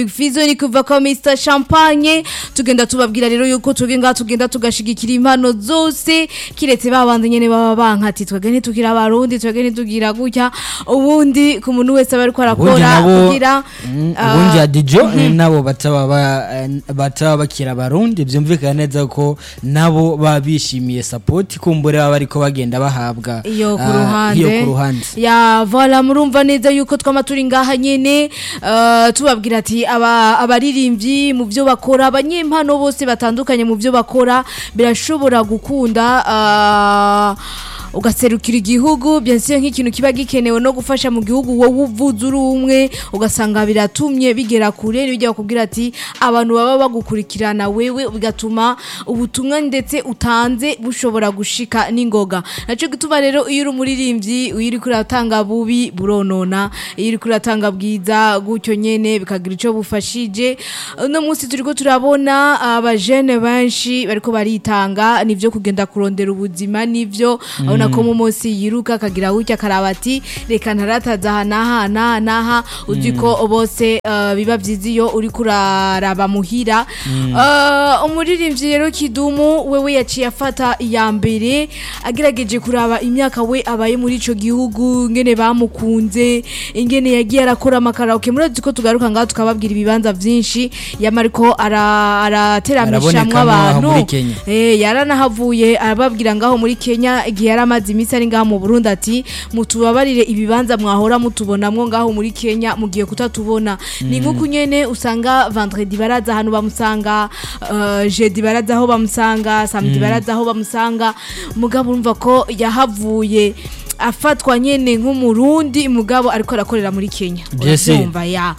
Fizo ni kuva kwa Mr Champagne tugenda tubabwira rero yuko tugenda tugenda tugashigikira impano zose kiretse babandi nyene baba bankati twege ntitugira abarundi twege ntitugira gutya ubundi ku muntu wese aba ariko ubundi arakora nabo kugira mm, ah, ubundi adijo nabo bataba ba- eh, bataba bakira abarundi byumvikana neza ko nabo baba bishimiye support kumbure baba ariko bagenda bahabwa iyo ku ah, ruhande iyo ku ruhande ya voila murumva neza yuko twama turi ngaha nyene eh, tubabwira ati aba abaririmbyi mu byo bakora abanyempano bose batandukanye mu byo bakora birashobora gukunda ah, ugaserukira igihugu byansiye nk'ikintu kiba gikenewe no gufasha mu gihugu wowe uvuze uri umwe ugasanga biratumye bigera kure bijya bakubwira ati abantu baba bagukurikirana wewe bigatuma ubutumwa ndetse utanze bushobora gushika n'ingoga naco gituma rero iyo uri umuririmbyi iyo uri kuratanga bubi buronona iyo uri kuratanga bwiza gutyo nyene bikagira ico bufashije uno munsi turiko turabona abajene benshi bariko baritanga nivyo kugenda kurondera ubuzima nivyo abona ko mu munsi yiruka akagira gutya akaraba ati reka ntarataza aha n'aha n'aha n'aha uzi ko bose eh, biba vyiza iyo uri kuraraba muhira Eh, umuririmbyi rero kidumu wewe yaciye afata iya mbere agerageje kuraba imyaka we abaye muri ico gihugu ingene bamukunze ingene yagiye arakora amakaraoke murazi ko tugaruka ngaho tukababwira ibibanza vyinshi yama ariko ara- arateramishamwo Araboneka ngaho abantu muri Kenya. Eh, yaranahavuye arababwira ngaho muri Kenya igihe yaramaze iminsi ari ngaho mu Burundi ati mutubabarire ibibanza mwahora mutubonamwo ngaho muri Kenya mugiye kutatubona ni nkuko nyene usanga vendredi baraza ahantu bamusanga uh, jeudi baraza aho bamusanga samedi baraza aho bamusanga mugabo urumva ko yahavuye afatwa nyene nk'umurundi mugabo ariko arakorera muri Kenya Yes. Uravyumva, ya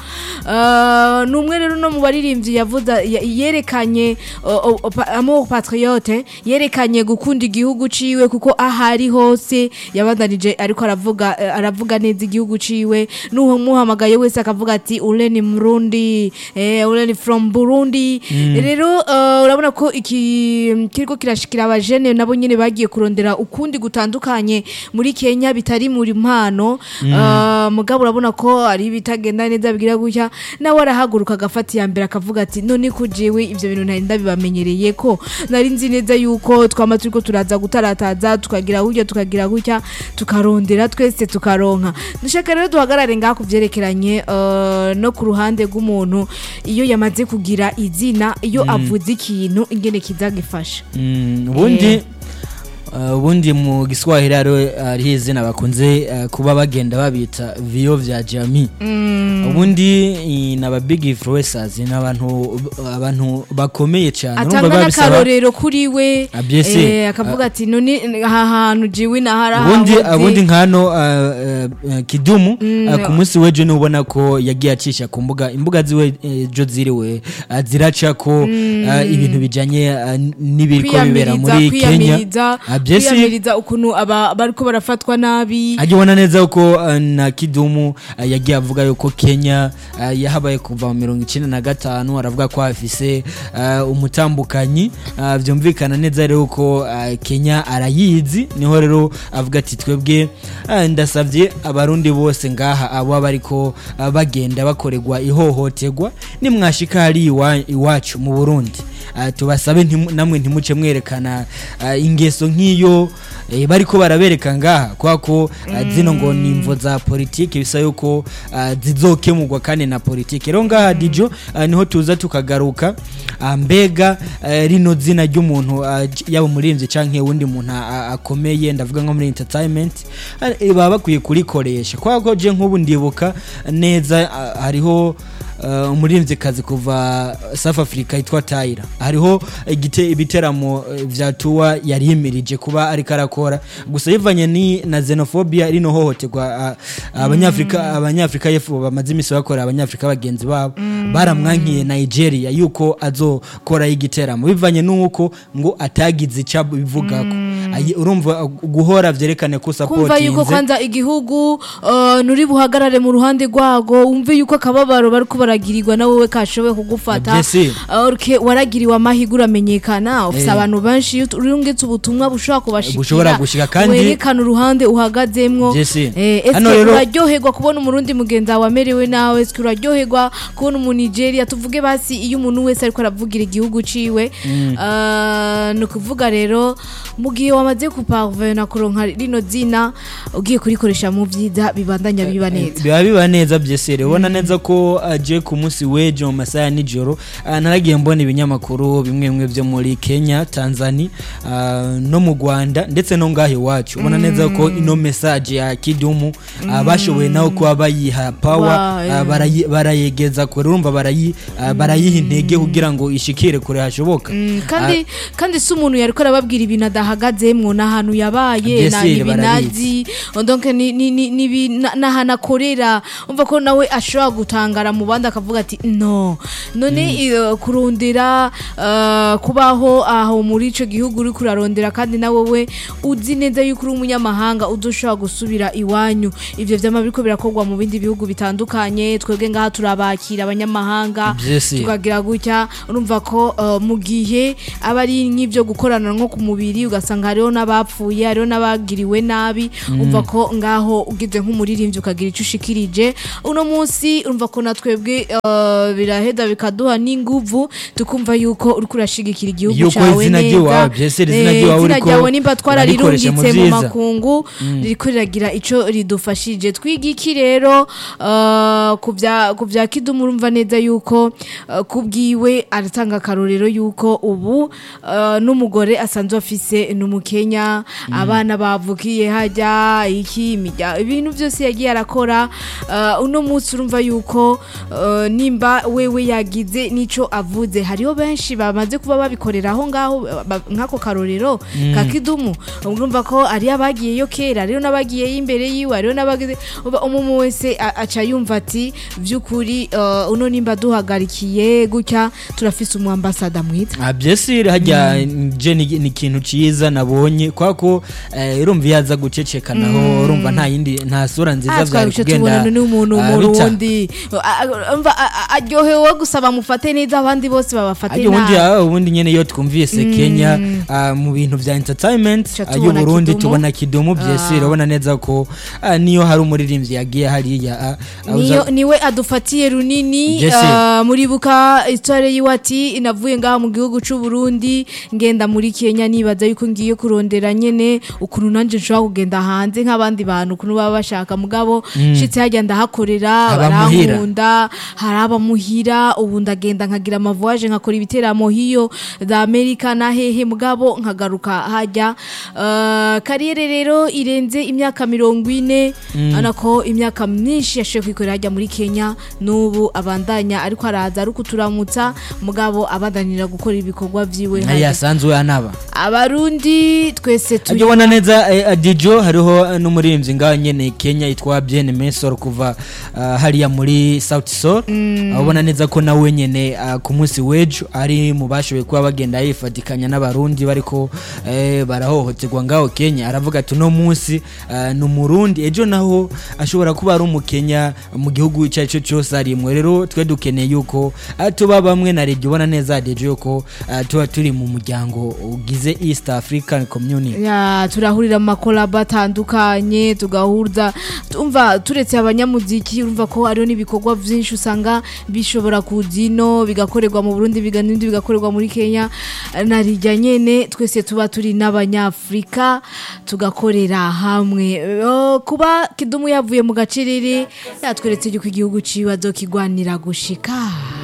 Uh, ni umwe rero no mu baririmbyi yavuze ya- yerekanye uh, uh, pa- amour patriote yerekanye gukunda igihugu ciwe kuko ahari hose yabandanije ariko aravuga eh, aravuga neza igihugu ciwe nuho muhamagaye wese akavuga ati ule ni Murundi eh, ule ni from Burundi rero uh, urabona ko iki kiriko kirashikira abajene nabo nyene bagiye kurondera ukundi gutandukanye muri Kenya bitari muri mpano uh, mugabo urabona ko ari bitagenda neza bigira gutya nawe arahaguruka agafata iya mbere akavuga ati none ko jewe ivyo bintu ntari ndabibamenyereye ko nari nzi neza yuko twama turiko turaza gutarataza tukagira gutya tukagira gutya tukarondera twese tukaronka dushaka rero duhagarare ngaha ku vyerekeranye uh, no ku ruhande rw'umuntu iyo yamaze kugira izina iyo avuze ikintu ingene kizagifasha Mm, ubundi uh, ubundi mu giswahili hariho hariho izina bakunze uh, kuba bagenda babita viyo vya jami ubundi i- ni aba big influencers ni abantu abantu bakomeye cyane urumva atanga biba bisaba- n'akarorero kuri we Ah, bien sûr. eh, akavuga ati none aha hantu jiwe nahara ubundi ubundi nkano uh, uh, kidumu uh, ku munsi w'ejo ni ubona ko yagiye acisha ku mbuga imbuga ziwe ejo ziriwe uh, ziraca ko uh, ibintu bijanye uh, n'ibiriko bibera muri Kenya kwiyamiriza Ah, bien sûr. kwiyamiriza ukuntu aba bariko barafatwa nabi ajya ubona neza ko uh, na kidumu uh, yagiye avuga yuko kenya uh, yahabaye kuva mu mirongo icyenda na gatanu aravuga ko hafise uh, umutambukanyi uh, byumvikana neza rero ko uh, kenya arayizi niho rero avuga ati twebwe uh, ndasabye abarundi bose ngaha abo bariko uh, bagenda bakorerwa ihohoterwa nimwashika hari iwa- iwacu mu burundi uh, tubasabe ntimu- namwe ntimuce mwerekana uh, ingeso nk'iyo eh, bariko barabereka ngaha kubera ko uh, zino ngo ni imvo za politiki bisa yuko uh, zizokemurwa kandi na politiki rero ngaha dijo uh, niho tuza tukagaruka uh, mbega uh, rino zina ry'umuntu uh, j- yaba umuririmvyi canke uwundi muntu uh, akomeye ndavuga nko muri entertainment uh, baba bakwiye kurikoresha kubera ko je nk'ubu ndibuka neza uh, hariho uh, umuririmvyikazi kuva South Africa yitwa Tyra hariho igite ibiteramo eh, vya tuwa yari yimirije kuba ariko arakora gusa yivanye ni na xenophobia rino hohoterwa uh, abanyafrika abanyafrika yefu bamaze imisi bakora abanyafrika bagenzi babo baramwankiye Nigeria yuko azokora igiteramo bivanye nuko ngo atagize icyo bivugako ayi- urumva uh, guhora vyerekane ko kumva yuko supportinze kwanza igihugu uh, nuri buhagarare mu ruhande rwago wumve yuko akababaro bariko baragirirwa na wowe kashoboye kugufata Bien sûr. Uh, urke- waragiriwe amahirwe uramenyekana ufise Eh. abantu benshi iyo urungitse ubutumwa bushobora kubashikira Bushobora gushika kandi- werekana uruhande uhagazemwo Bien sûr. Eh, eske Hano rero- uraryoherwa kubona umurundi mugenzi wawe amerewe nawe eske uraryoherwa kubona umunigeria tuvuge basi iyo umuntu wese ariko aravugira igihugu ciwe uh, ni ukuvuga rero mu gihe wamaze kuparvena kuronka rino zina ugiye kurikoresha mu vyiza bibandanya biba neza biba biba neza byesere ubona neza ko aje ku munsi w'ejo mu masaha ya nijoro ah, naragiye mbona ibinyamakuru bimwe bimwe byo muri kenya tanzania ah, no mu rwanda ndetse no ngaho iwacu ubona neza ko ino mesaje ya kidumu ah, bashoboye nawe kuba bayiha pawa Wa, eh. ah, barayi- barayegeza kure urumva barayi- ah, barayiha intege kugira ngo ishikire kure hashoboka Mm, kandi kandi si umuntu yariko arababwira ibintu adahagazemwo n'ahantu yabaye Bien na sûr, ibinazi donc ni- ni- ni- ni ibi- na- n'ahantu akorera umva ko nawe ashobora gutangara mu bandi akavuga ati no none eh, kurondera eh, kubaho aho muri ico gihugu uri kurarondera kandi nawe we uzi neza yuko uri umunyamahanga uzoshobora gusubira iwanyu ivyo vyama biriko birakorwa mu bindi bihugu bitandukanye twebwe ngaha turabakira abanyamahanga Bien sûr. tukagira gutya urumva ko uh, mu gihe aba ari nk'ibyo gukorana nko ku mubiri ugasanga hariho n'abapfuye hariho n'abagiriwe nabi umva ko ngaho ugize nk'umuririmbyi ukagira icyo ushikirije uno munsi urumva ko natwebwe uh, biraheda bikaduha n'inguvu tukumva yuko uriko urashigikira igihugu Yuko cawe izina neza ry'iwawe, byese izina Eh, ry'iwawe izina uriko ryawe nimba urarikoresha mu twarariringitse mu vyiza. makungu ririko riragira ico ridufashije twiga iki rero uh, ku vya- ku vya kidumu urumva neza yuko uh, kubwiwe aratanga akarorero yuko ubu uh, n'umugore asanzwe afise n'umukenya abana bavukiye hajya iki imirya- ibintu byose yagiye arakora uh, uno munsi urumva yuko uh, nimba wewe yagize n'ico avuze hariho benshi bamaze kuba babikorera aho ngaho ba- nk'ako karorero ka kidumu urumva ko ari abagiyeyo kera hariho n'abagiyeyo imbere yiwe hariho n'abagize uba- umumu wese a- aca yumva ati by'ukuri uh, uno nimba duhagarikiye gutya turafise umwambasada mwiza Ah, byesire hajya je ni ni ikintu ciza nabonye kwa ko eh, urumva iyo aza guceceka naho urumva nta yindi nta sura nziza Ah, byari twabice kugenda tubona ni umuntu ah, bica. umurundi A- a- umva, a- a- aryohewe gusa bamufate neza abandi bose babafate Ajya ubundi nabi ah, ubundi nyene iyo twumvise Kenya ah, mu bintu vya entertainment Ca ah, tubona y'Uburundi Kidumu. tubona kidumu byesire urabona neza ko ah, niyo hari umuririmbyi yagiye hariya ah, ah, niyo uza- niwe adufatiye runini Yes, uh, muribuka histoire yiwe ati navuye ngaha mu gihugu c'u Burundi ngenda muri Kenya nibaza yuko ngiye kurondera nyene ukuntu nanje nshobora kugenda hanze nk'abandi bantu ukuntu baba bashaka mugabo shitse hajya ndahakorera Abamuhira. barankunda hari abamuhira ubu ndagenda nkagira amavoyage nkakora ibiteramo hiyo za Amerika na hehe mugabo nkagaruka hajya uh, kariyere rero irenze imyaka mirongo ine anako imyaka myinshi yashoboye kwikorera hajya muri Kenya n'ubu abandanya ariko araza ari kuturamutsa mugabo abandanira gukora ibikorwa vyiwe nayo hajya. yasanzwe anaba abarundi twese turi ajya ubona neza eh, adijo hariho n'umuririmbyi ngaho nyene kenya yitwa bien mesor kuva ah, hariya muri south sol ubona neza ko nawe nyene ah, ku munsi w'ejo ari mu bashoboye kuba bagenda yifatikanya n'abarundi bariko eh, barahohoterwa ngaho kenya aravuga ati uno munsi ah, ni umurundi ejo naho ashobora kuba ari umukenya mu gihugu icyo ari cyo cyose arimwe rero twe dukeneye yuko ah, tuba bamwe na rege ubona neza adijo yuko ah, tuba turi mu muryango ugize east african community ya turahurira mu makolabo atandukanye tugahuza tumva turetse abanyamuziki urumva ko hariho n'ibikorwa byinshi usanga bishobora kuza ino bigakorerwa mu burundi biga- n'ibindi bigakorerwa muri kenya na rijya nyene twese tuba turi n'abanyafurika tugakorera hamwe Oh, kuba kidumu yavuye mu gacerere yatweretse yuko igihugu ciwe azokigwanira gushika